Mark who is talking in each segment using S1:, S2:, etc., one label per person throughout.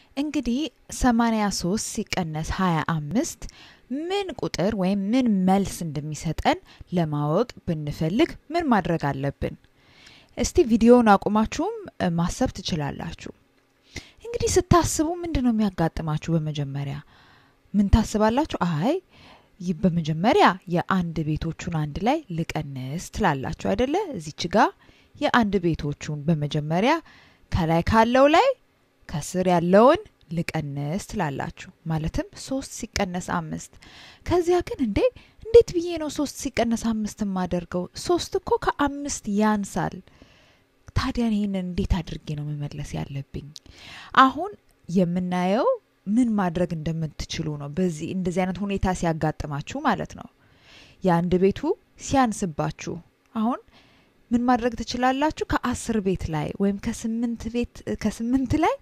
S1: እንግዲህ 83 ሲቀነስ 25 ምን ቁጥር ወይም ምን መልስ እንደሚሰጠን ለማወቅ ብንፈልግ ምን ማድረግ አለብን? እስቲ ቪዲዮውን አቁማችሁም ማሰብ ትችላላችሁ። እንግዲህ ስታስቡ ምንድን ነው የሚያጋጥማችሁ? በመጀመሪያ ምን ታስባላችሁ? አይ በመጀመሪያ የአንድ ቤቶቹን አንድ ላይ ልቀንስ ትላላችሁ አይደለ? እዚች ጋ የአንድ ቤቶቹን በመጀመሪያ ከላይ ካለው ላይ ከስር ያለውን ልቀንስ ትላላችሁ። ማለትም ሶስት ሲቀነስ አምስት። ከዚያ ግን እንዴ እንዴት ብዬ ነው ሶስት ሲቀነስ አምስት የማደርገው? ሶስት እኮ ከአምስት ያንሳል። ታዲያ ይህንን እንዴት አድርጌ ነው መመለስ ያለብኝ? አሁን የምናየው ምን ማድረግ እንደምትችሉ ነው። በዚህ እንደዚህ አይነት ሁኔታ ሲያጋጥማችሁ ማለት ነው። የአንድ ቤቱ ሲያንስባችሁ አሁን ምን ማድረግ ትችላላችሁ? ከአስር ቤት ላይ ወይም ከስምንት ቤት ከስምንት ላይ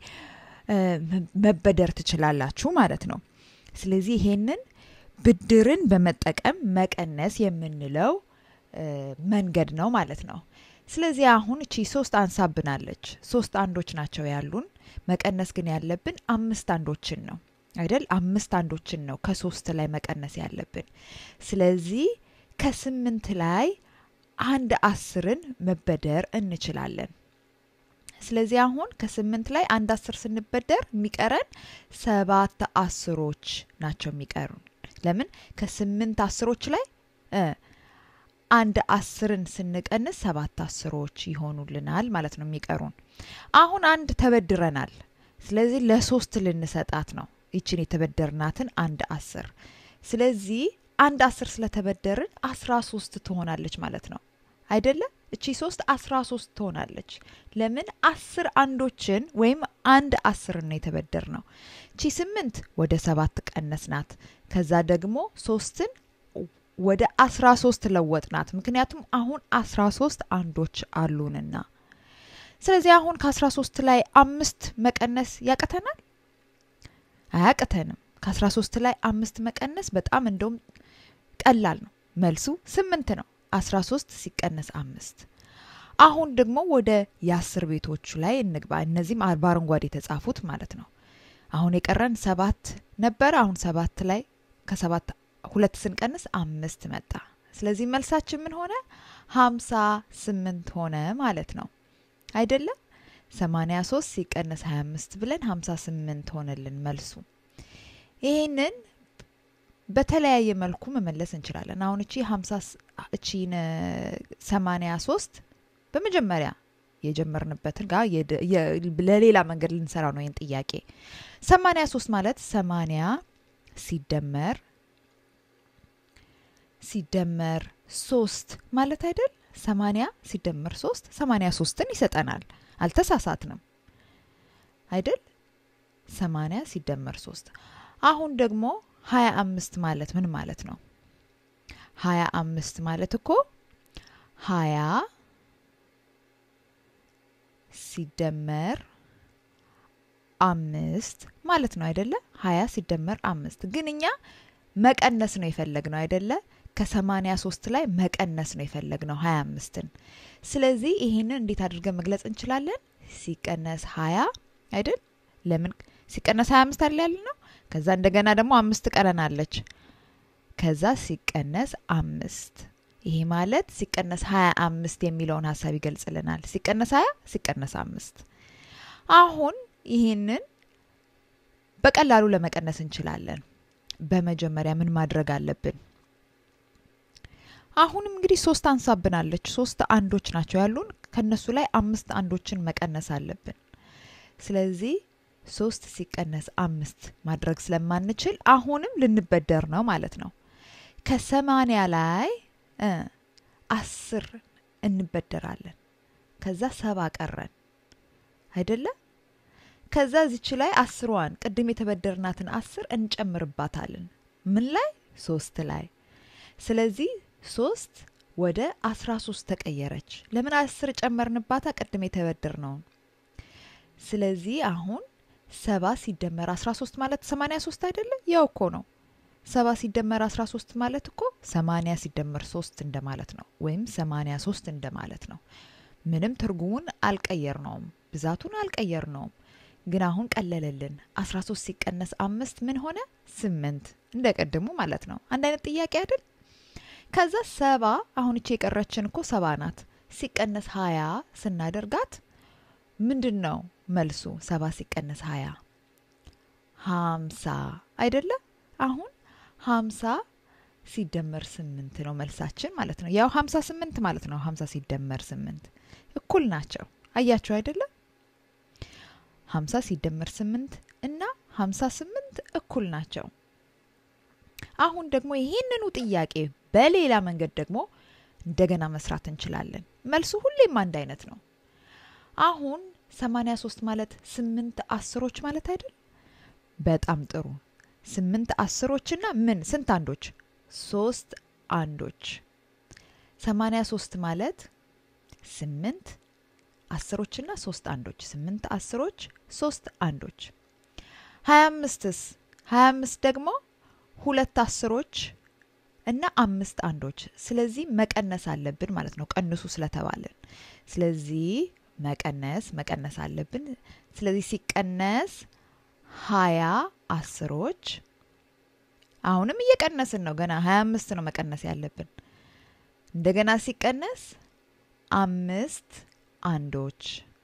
S1: መበደር ትችላላችሁ ማለት ነው። ስለዚህ ይሄንን ብድርን በመጠቀም መቀነስ የምንለው መንገድ ነው ማለት ነው። ስለዚህ አሁን እቺ ሶስት አንሳብናለች። ሶስት አንዶች ናቸው ያሉን። መቀነስ ግን ያለብን አምስት አንዶችን ነው አይደል? አምስት አንዶችን ነው ከሶስት ላይ መቀነስ ያለብን። ስለዚህ ከስምንት ላይ አንድ አስርን መበደር እንችላለን። ስለዚህ አሁን ከስምንት ላይ አንድ አስር ስንበደር የሚቀረን ሰባት አስሮች ናቸው የሚቀሩን። ለምን ከስምንት አስሮች ላይ አንድ አስርን ስንቀንስ ሰባት አስሮች ይሆኑልናል ማለት ነው የሚቀሩን። አሁን አንድ ተበድረናል። ስለዚህ ለሶስት ልንሰጣት ነው ይችን የተበደርናትን አንድ አስር። ስለዚህ አንድ አስር ስለተበደርን አስራ ሶስት ትሆናለች ማለት ነው አይደለም? እቺ ሶስት አስራ ሶስት ትሆናለች። ለምን አስር አንዶችን ወይም አንድ አስርን ነው የተበደር ነው። እቺ ስምንት ወደ ሰባት ቀነስናት። ከዛ ደግሞ ሶስትን ወደ አስራ ሶስት ለወጥናት። ምክንያቱም አሁን አስራ ሶስት አንዶች አሉንና። ስለዚህ አሁን ከአስራ ሶስት ላይ አምስት መቀነስ ያቅተናል? አያቅተንም። ከአስራ ሶስት ላይ አምስት መቀነስ በጣም እንደውም ቀላል ነው። መልሱ ስምንት ነው። 13 ሲቀነስ አምስት። አሁን ደግሞ ወደ የአስር ቤቶቹ ላይ እንግባ። እነዚህም በአረንጓዴ የተጻፉት ማለት ነው። አሁን የቀረን ሰባት ነበረ። አሁን ሰባት ላይ ከሰባት ሁለት ስንቀንስ አምስት መጣ። ስለዚህ መልሳችን ምን ሆነ? ሀምሳ ስምንት ሆነ ማለት ነው አይደለም? 83 ሲቀነስ 25 ብለን 58 ሆነልን መልሱ። ይህንን በተለያየ መልኩ መመለስ እንችላለን። አሁን እቺ 50 እቺን 83 በመጀመሪያ የጀመርንበትን ጋር ለሌላ መንገድ ልንሰራው ነው ይህን ጥያቄ። 83 ማለት 80 ሲደመር ሲደመር 3 ማለት አይደል? 80 ሲደመር 3 83ን ይሰጠናል። አልተሳሳትንም አይደል? 80 ሲደመር 3 አሁን ደግሞ ሀያ አምስት ማለት ምን ማለት ነው? ሀያ አምስት ማለት እኮ ሀያ ሲደመር አምስት ማለት ነው አይደለ? ሀያ ሲደመር አምስት ግን እኛ መቀነስ ነው የፈለግነው አይደለ? ከሰማኒያ ሶስት ላይ መቀነስ ነው የፈለግነው ሀያ አምስትን። ስለዚህ ይሄንን እንዴት አድርገን መግለጽ እንችላለን? ሲቀነስ ሀያ አይደል? ለምን ሲቀነስ ሀያ አምስት አለ ያለ ነው ከዛ እንደገና ደግሞ አምስት ቀረናለች። ከዛ ሲቀነስ አምስት ይሄ ማለት ሲቀነስ ሀያ አምስት የሚለውን ሀሳብ ይገልጽልናል። ሲቀነስ ሀያ ሲቀነስ አምስት አሁን ይህንን በቀላሉ ለመቀነስ እንችላለን። በመጀመሪያ ምን ማድረግ አለብን? አሁንም እንግዲህ ሶስት አንሳብናለች። ሶስት አንዶች ናቸው ያሉን። ከነሱ ላይ አምስት አንዶችን መቀነስ አለብን። ስለዚህ ሶስት ሲቀነስ አምስት ማድረግ ስለማንችል አሁንም ልንበደር ነው ማለት ነው። ከሰማኒያ ላይ አስር እንበደራለን። ከዛ ሰባ ቀረን አይደለ? ከዛ ዚች ላይ አስሯን ቅድም የተበደርናትን አስር እንጨምርባታለን። ምን ላይ? ሶስት ላይ። ስለዚህ ሶስት ወደ አስራ ሶስት ተቀየረች። ለምን አስር ጨመርንባታ? ቅድም የተበደር ነውን። ስለዚህ አሁን ሰባ ሲደመር 13 ማለት 83 አይደለ? ያው እኮ ነው። ሰባ ሲደመር 13 ማለት እኮ 80 ሲደመር 3 እንደማለት ነው፣ ወይም 83 እንደማለት ነው። ምንም ትርጉሙን አልቀየር ነውም፣ ብዛቱን አልቀየር ነውም። ግን አሁን ቀለለልን። 13 ሲቀነስ አምስት ምን ሆነ? ስምንት እንደ ቀድሙ ማለት ነው። አንድ አይነት ጥያቄ አይደል? ከዛ ሰባ አሁን እቺ የቀረችን እኮ ሰባ ናት። ሲቀነስ ሀያ ስናደርጋት ምንድን ነው መልሱ? ሰባ ሲቀነስ ሀያ ሀምሳ አይደለ? አሁን ሀምሳ ሲደመር ስምንት ነው መልሳችን ማለት ነው። ያው ሀምሳ ስምንት ማለት ነው። ሀምሳ ሲደመር ስምንት እኩል ናቸው። አያችሁ አይደለም? ሀምሳ ሲደመር ስምንት እና ሀምሳ ስምንት እኩል ናቸው። አሁን ደግሞ ይህንኑ ጥያቄ በሌላ መንገድ ደግሞ እንደገና መስራት እንችላለን። መልሱ ሁሌም አንድ አይነት ነው። አሁን 83 ማለት ስምንት አስሮች ማለት አይደል? በጣም ጥሩ። ስምንት አስሮችና ምን ስንት አንዶች? ሶስት አንዶች። 83 ማለት ስምንት አስሮችና ሶስት አንዶች። ስምንት አስሮች፣ ሶስት አንዶች። 25ስ 25 ደግሞ ሁለት አስሮች እና አምስት አንዶች። ስለዚህ መቀነስ አለብን ማለት ነው፣ ቀንሱ ስለተባለን። ስለዚህ መቀነስ መቀነስ አለብን። ስለዚህ ሲቀነስ ሀያ አስሮች አሁንም እየቀነስን ነው። ገና ሀያ አምስት ነው መቀነስ ያለብን። እንደገና ሲቀነስ አምስት አንዶች።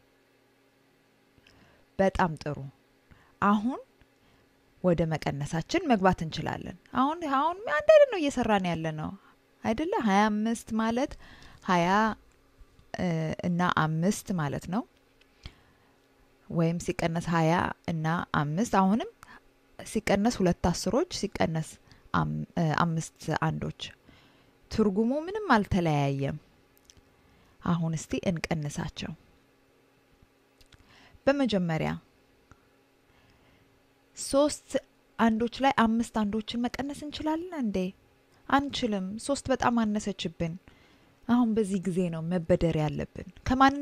S1: በጣም ጥሩ። አሁን ወደ መቀነሳችን መግባት እንችላለን። አሁን አሁን አንድ አይነት ነው እየሰራን ያለ ነው አይደለ? ሀያ አምስት ማለት ሀያ እና አምስት ማለት ነው። ወይም ሲቀነስ ሀያ እና አምስት አሁንም ሲቀነስ ሁለት አስሮች ሲቀነስ አምስት አንዶች ትርጉሙ ምንም አልተለያየም። አሁን እስቲ እንቀንሳቸው። በመጀመሪያ ሶስት አንዶች ላይ አምስት አንዶችን መቀነስ እንችላለን እንዴ? አንችልም። ሶስት በጣም አነሰችብን። አሁን በዚህ ጊዜ ነው መበደር ያለብን። ከማን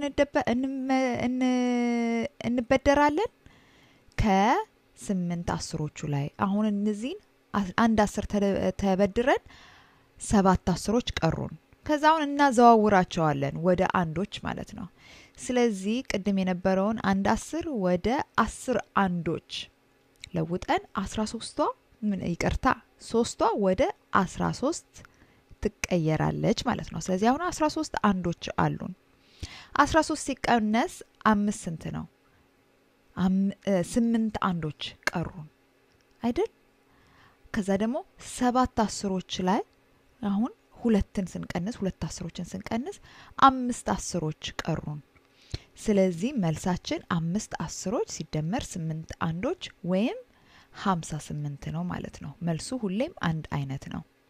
S1: እንበደራለን? ከስምንት አስሮቹ ላይ። አሁን እነዚህን አንድ አስር ተበድረን ሰባት አስሮች ቀሩን። ከዛ አሁን እናዘዋውራቸዋለን ወደ አንዶች ማለት ነው። ስለዚህ ቅድም የነበረውን አንድ አስር ወደ አስር አንዶች ለውጠን አስራ ሶስቷ ምን ይቅርታ ሶስቷ ወደ አስራ ሶስት ትቀየራለች ማለት ነው። ስለዚህ አሁን አስራ ሶስት አንዶች አሉን። አስራ ሶስት ሲቀነስ አምስት ስንት ነው? ስምንት አንዶች ቀሩን አይደል? ከዛ ደግሞ ሰባት አስሮች ላይ አሁን ሁለትን ስንቀንስ ሁለት አስሮችን ስንቀንስ አምስት አስሮች ቀሩን። ስለዚህ መልሳችን አምስት አስሮች ሲደመር ስምንት አንዶች ወይም ሀምሳ ስምንት ነው ማለት ነው። መልሱ ሁሌም አንድ አይነት ነው።